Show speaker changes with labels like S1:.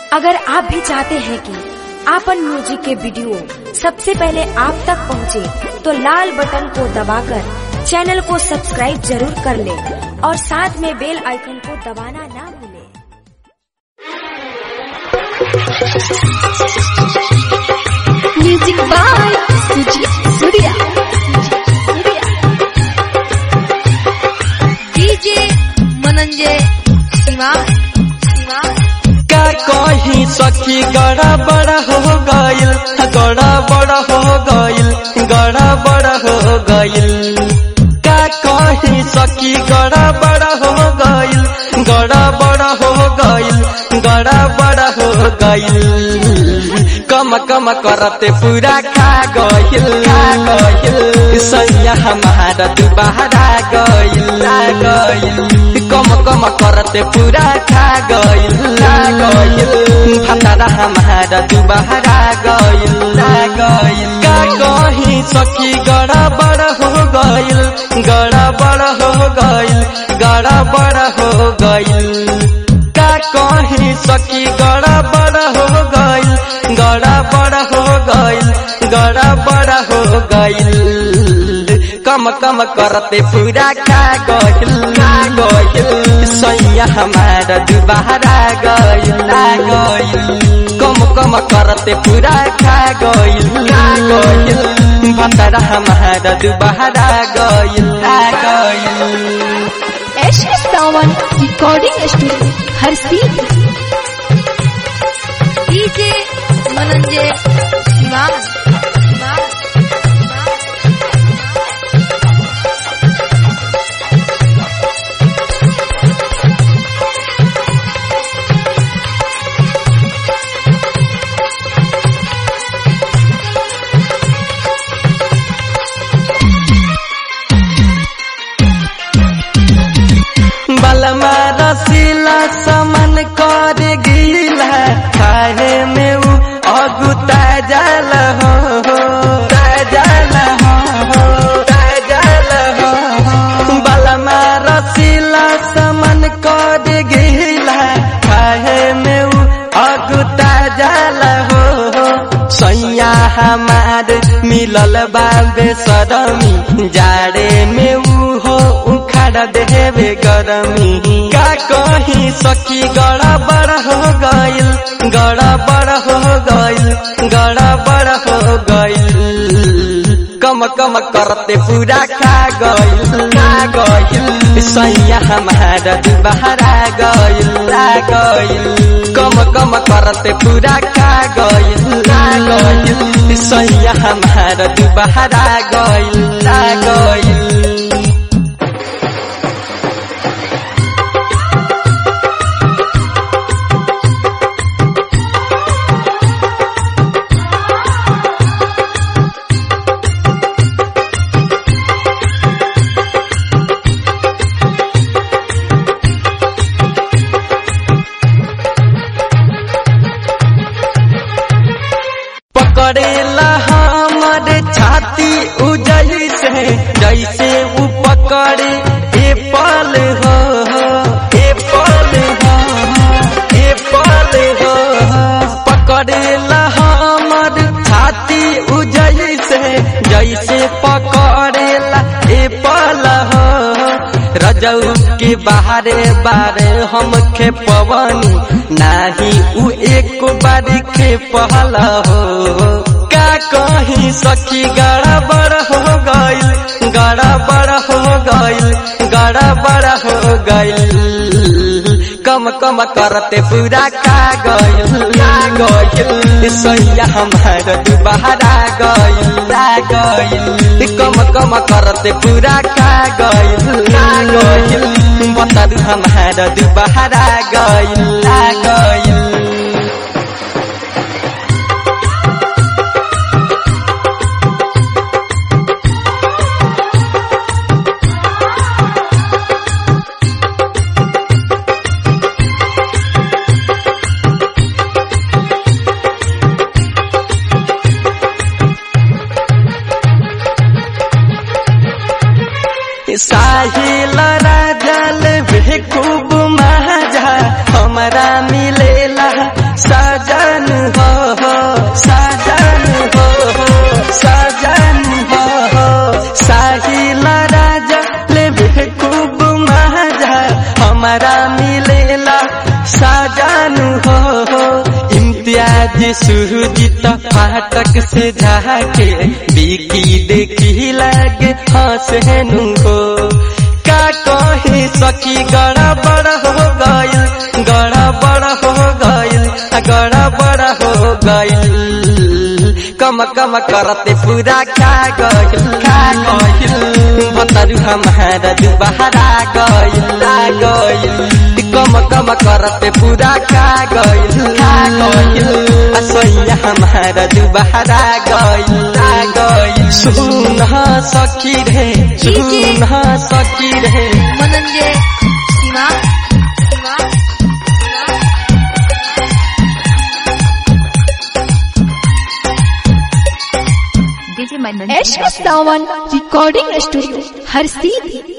S1: अगर आप भी चाहते हैं कि आपन म्यूजिक के वीडियो सबसे पहले आप तक पहुंचे, तो लाल बटन को दबाकर चैनल को सब्सक्राइब जरूर कर ले और साथ में बेल आइकन को दबाना ना भूलें।
S2: Music by Sujeet Surya DJ Mananjay Shiva Shiva
S3: का कहीं सखी गड़ा बड़ा हो गइल गड़ा बड़ा हो गइल गड़ा बड़ा हो गइल का कहीं सखी गड़ा बड़ा हो गइल गड़ा बड़ा हो गइल गड़ा बड़ा हो गइल कम कम करते पूरा खा गइल खा गइल सैया हमारा दुबारा गइल गइल कम कम करते पूरा खा गइल गइल भतरा हमारा दुबारा गइल गइल का कहीं सखी गड़ा बड़ा हो गइल गड़ा बड़ा हो गइल गड़ा बड़ा हो गइल का कहीं सखी गड़ा बड़ा हो गइल गड़ा बड़ा हो गइल गड़ा बड़ा हो गइल कम कम करते पूरा खा गइल गइल सैया हमारा दुबारा गइल गइल कम कम करते पूरा खा गइल गइल भतरा हमारा दुबारा गइल गइल
S2: एश सावन रिकॉर्डिंग स्टूडियो हर सीट डीजे मनंजय शिवा शिवा
S3: बलमा रसीला समन कर गिला खाए में उ अगुता जल हो जल हो जल हो बलमा रसीला समन कर गिला खाए में उ अगुता जल हो सैया हमार मिलल बाबे सदमी जाड़े में उ हो उखाड़ देवे गरमी का कहीं सखी गड़ा बड़ा हो गइल गड़ा बड़ा हो गइल गड़ा बड़ा हो गइल कम कम करते पूरा खा गइल खा गइल सैया हमारा दुबारा गइल गइल कम कम करते पूरा खा गइल गइल सैया हमारा दुबारा गइल गइल पकड़ेला हमर छाती उजई से जैसे उ पकड़े ए पल हो ए पल हो ए पल हो पकड़ेला हमर छाती उजई से जैसे पकड़ेला ए पल हो रजऊ के बाहरे बारे हम खे पवनी नाही उ एक बार खे पहला हो का कहीं सखी गड़ा बड़ा हो गइल गड़ा बड़ा हो गइल गड़ा बड़ा हो गइल कम कम करते पूरा खा गइल गइल सैया हमारा दुबारा गइल गइल कम कम करते पूरा खा गइल गइल बता हमारा दुबारा गइल गइल साहिल राजल भी खूब महाजा हमारा मिलेला सा राज सुरजित फाटक से झाके बिकी देखी लागे हंसनु हो का कहे सखी गड़ा बड़ा हो गइल गड़ा बड़ा हो गइल गड़ा बड़ा हो गइल कम कम करते पूरा खा गइल खा गइल बतरू हमारा दुबारा गइल आ गइल कम कम करते पूरा खा गइल खा गइल असैया हमारा दुबारा गइल आ गइल सुन सखी रे सुन सखी रे
S2: मनंजय शिवान शिवान
S4: डीजे मनन
S2: एश सावन रिकॉर्डिंग स्टूडियो हर सीधी